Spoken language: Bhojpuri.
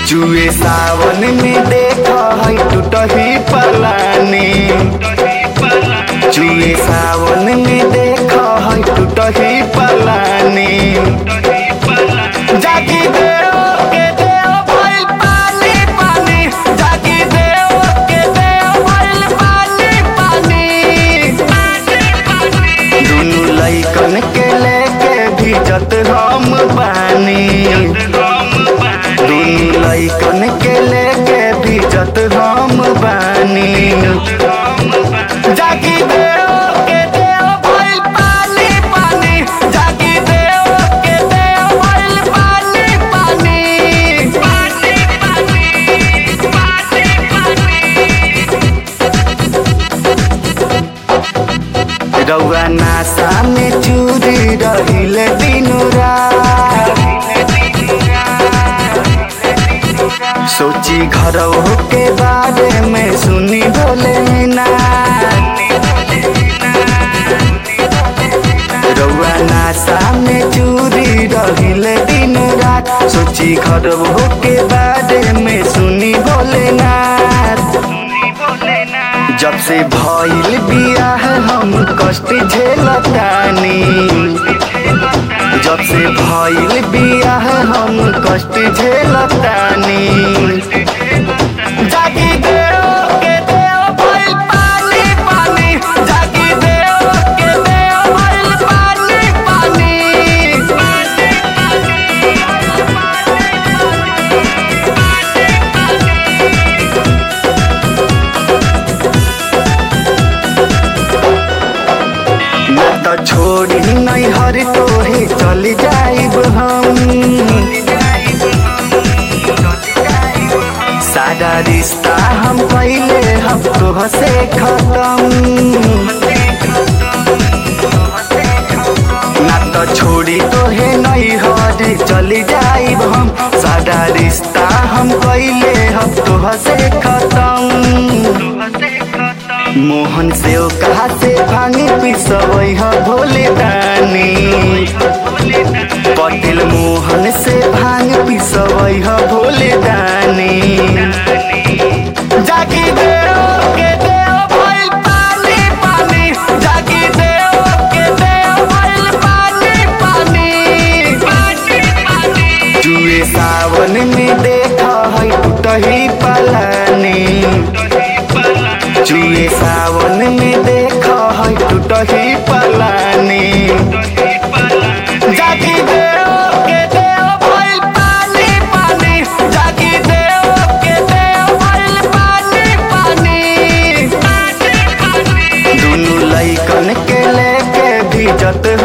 जुए सावन में देख है टूटही पलानी जुए सावन में देख है टूटही पलानी जागी देव के देव भइल पानी पानी जागी देव के देव भइल पानी पानी दुनु लइकन के लेके भिजत हम बानी दुनु लइकन के लेके भिजत हम बानी जागी देव के देव भइल पानी पानी जागी देव के देव भइल पानी पानी पानी पानी पानी रउआ नासा में चूरी रहिले दिनु रात सोची घर के बारे में सुनी बोले ना रउआ नासा में चूरी रहिले दिन रात सोची घर के बारे में सुनी बोले ना जब से भइल बियाह हम कष्ट झेलतानी जब से भइल बियाह हम कष्ट झेलतानी जागी देव के देव भइल पानी पानी जागी देव के देव भइल पानी पानी ना तो छोड़ी नहीं हर तोहे चल जाइब हम सारा रिश्ता हम पहले हम तोह से खत्म ना तो छोड़ी तोहे नहीं हर चली जाइब हम सारा रिश्ता हम पहले हम तोह से खत्म मोहन से ओ कहा से भांगे पिसवई ह भोले दानी पटेल मोहन से भांग पिसवई ह भोले दानी जागी देव के देव भइल पानी पानी जागी देव के देव भइल पानी पानी पानी पानी जुए सावन में देख है टूटही पलानी जुए सावन में देख है टूटही पलानी जागी देव के देव भइल पानी पानी जागी देव के देव भइल पानी पानी दुनु लइकन के लेके भिजत